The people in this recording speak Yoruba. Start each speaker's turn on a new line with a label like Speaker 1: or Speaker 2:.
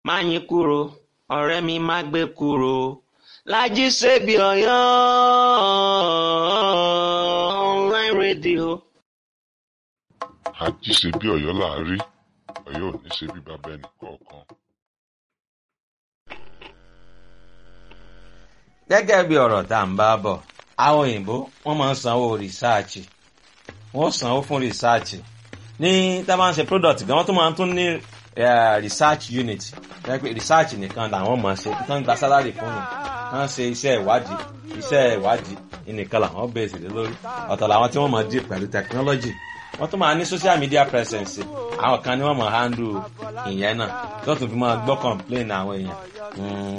Speaker 1: yín kúrò ọ̀rẹ́ mi má gbé kúrò Lájí Ṣebí Ọ̀yọ́ online radio.
Speaker 2: Àjí ṣe bí Ọ̀yọ́ là á rí Ọ̀yọ́ ò ní ṣe bí bàbá ẹnì kọ̀ọ̀kan.
Speaker 3: gẹ́gẹ́ bí ọ̀rọ̀ tá à ń bá bọ̀ àwọn òyìnbó wọ́n máa ń sanwó rìsáàchì wọ́n sanwó fún rìsáàchì ní tá a bá ń ṣe product gan wọ́n tún máa ń tún ní research unit research nìkan làwọn máa ṣe tí wọ́n ń gba salary fún mi wọ́n ṣe iṣẹ́ ìwádìí iṣẹ́ ìwádìí nìkan làwọn bẹ̀rẹ̀ sí lórí ọ̀tọ̀ làwọn tí wọ́n máa dì pẹ̀lú technology wọ́n tún máa ní social media presence àwọn kan ni wọ́n máa handle ìyẹn náà tó tún fi máa gbọ́ complain àwọn èèyàn